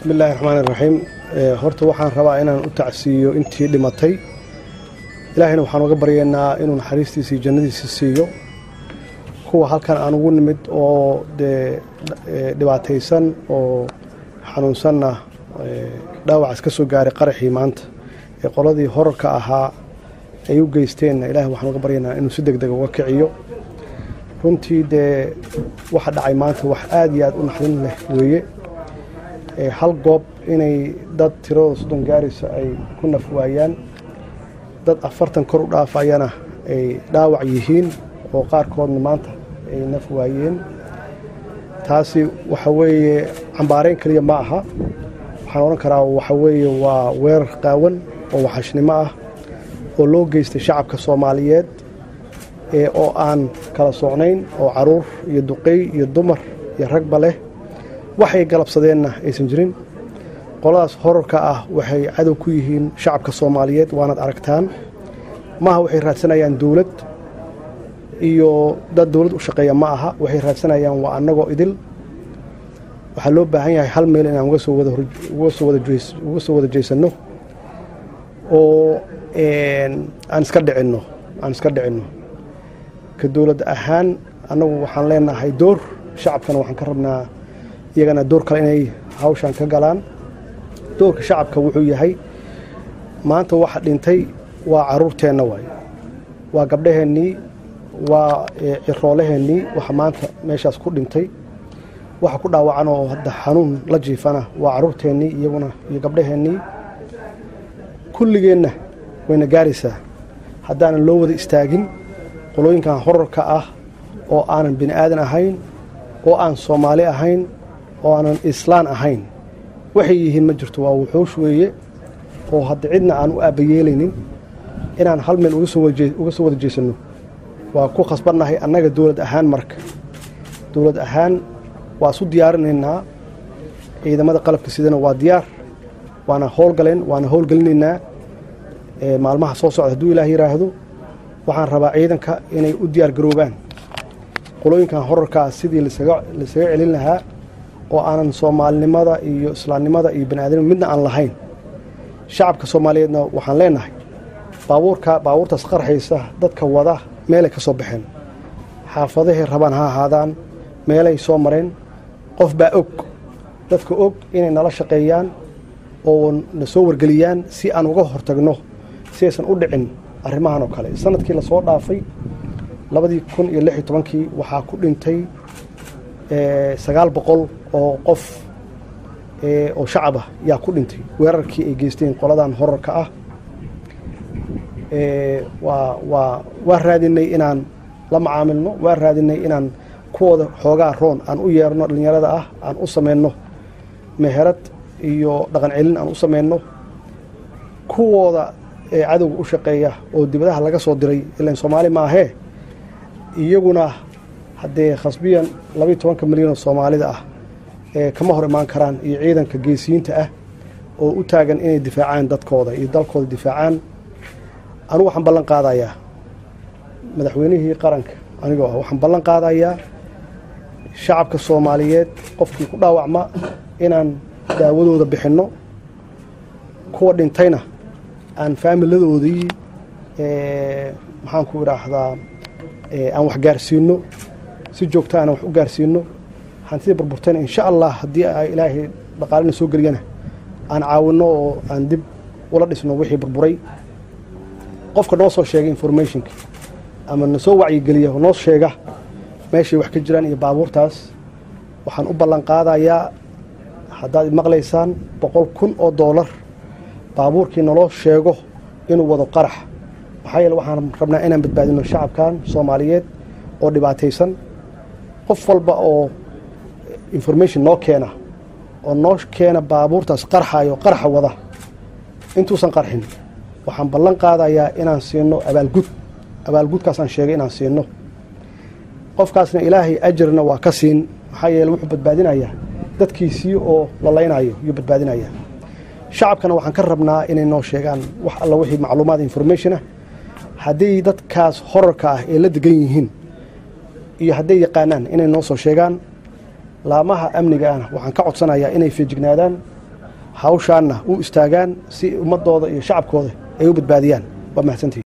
bismi illaahi raxmaan iraxiim horta waxaan rabaa inaan u tacsiiyo intii dhimatay ilaahayna waxaan uga baryaynaa inuu naxariistiisa iyo jannadiisa siiyo kuwa halkan aan ugu nimid oo dee dhibaataysan oo xanuunsanna dhaawacaas ka soo gaaray qaraxii maanta ee qoladii horarka ahaa ay u geysteenna ilahay waxaan uga baryaynaa inuu si deg dega uga kiciyo runtii dee waxa dhacay maanta wax aad iyo aad u naxdin leh weeye hal goob inay dad tiradooda soddon gaaraysa ay ku naf waayaan dad afartan kor u dhaafayana ay dhaawac yihiin oo qaarkoodna maanta ay naf waayeen taasi waxa weeye cambaarayn keliya ma aha waxaan odhan karaa waxa weeye waa weerar qaawan oo waxashnimo ah oo loo geystay shacabka soomaaliyeed ee oo aan kala socnayn oo caruur iyo duqey iyo dumar iyo ragba leh waxay galabsadeenna aysan jirin qoladaas horarka ah waxay cadow ku yihiin shacabka soomaaliyeed waanaad aragtaan maaha waxay raadsanayaan dowlad iyo dad dowlad u shaqeeya ma aha waxay raadsanayaan waa annagoo idil waxaa loo baahan yahay hal meel inaan uga soo wada jeesanno oo aan iska dhicinno aan iska dhicinno ka dowlad ahaan annagu waxaan leenahay door shacabkana waxaan ka rabnaa iyagana door kale inay hawshan ka galaan doorka shacabka wuxuu yahay maanta waxa dhintay waa caruurteenna waay waa gabdhaheennii waa ciroolaheennii waxa maanta meeshaas ku dhintay waxa ku dhaawacan oo hadda xanuun la jiifana waa caruurteennii iyaguna iyo gabdhaheennii kulligeenna wayna gaaraysaa haddaanan loo wada istaagin qolooyinkan horarka ah oo aanan bini aadan ahayn oo aan soomaali ahayn oo aanan islaan ahayn waxay yihiin ma jirto waa wuxuush weeye oo hadda cidna aan u aabbayeelaynin inaan hal meel uga soo wada jeesanno waa ku khasbannahay annaga dowlad ahaan marka dowlad ahaan waa isu diyaarinaynaa ciidamada qalabka sidana waa diyaar waana howlgaleen waana howlgelinaynaa maalmaha soo socda hadduu ilaah yidhaahdo waxaan rabaa ciidanka inay u diyaar garoobaan qolooyinkan horarkaa sidii lasaga celin lahaa oo aanan soomaalinimada iyo islaamnimada iyo baniaadamnima midna aan lahayn shacabka soomaaliyeedna waxaan leenahay baabuurka baabuurtaas qarxaysa dadka wada meelay ka soo baxeen xaafadahay rabaan ha ahaadaan meelay soo mareen qof baa og dadka og inay nala shaqeeyaan oo na soo wargeliyaan si aan uga hortagno si aysan u dhicin arrimahan oo kale sanadkii lasoo dhaafay labadii kun iyo lix iyo tobankii waxaa ku dhintay sagaal boqol oo qof oo shacab ah yaa ku dhintay weerarkii ay geysteen qoladan horarka ah waa waa waa raadinay inaan la macaamilno waa raadinay inaan kuwooda xoogaa roon aan u yeerno dhallinyarada ah aan u samayno meherad iyo dhaqan celin aan u samayno kuwooda ee cadowga u shaqeeya oo dibadaha laga soo diray ilan soomaali maahee iyaguna haddee khasbiyan labaiyo tobanka milyan oo soomaalida ah ee kama hor imaan karaan iyo ciidanka geesiyiinta ah oo u taagan inay difaacaan dadkooda iyo dalkooda difaacaan anugu waxaan ballan qaadayaa madaxweynihii qaranka anigoo ah waxaan ballan qaadayaa shacabka soomaaliyeed qofkii ku dhaawacma inaan daawadooda bixinno kuwa dhintayna aan faamiladoodii maxaan ku idhaahdaa aan wax gaarsiino si joogta aan wax u gaarsiino hantida burburtayna insha allah haddii ay ilaahay dhaqaalina soo geliyana aan caawinno oo aan dib ula dhisno wixii burburay qofka noo soo sheega informationka ama na soo wacyigeliya oo noo sheega meeshay wax ka jiraan iyo baabuurtaas waxaan u ballan qaadayaa haddaad maqlaysaan boqol kun oo doolar baabuurkii naloo sheego inuu wado qarax maxaa yeele waxaan rabnaa inaan badbaadino shacabkan soomaaliyeed oo dhibaataysan qof walba oo information noo keena oo noo keena baabuurtaas qarxayo qarxa wada intuusan qarxin waxaan ballan qaadayaa inaan siino abaalgud abaalgudkaasaan sheegay inaan siino qofkaasna ilaahay ajarna waa ka siin maxaa yeele wuxuu badbaadinayaa dadkiisii oo lalaynayo yuu badbaadinayaa shacabkana waxaan ka rabnaa inay noo sheegaan wax alla wixii macluumaad informationah hadday dadkaas horarka ah ee la degan yihiin iyo hadday yaqaanaan inay noo soo sheegaan laamaha amniga ahna waxaan ka codsanayaa inay feejignaadaan hawshaanna u istaagaan si ummadooda iyo shacabkooda ay u badbaadiyaan waa mahadsantihi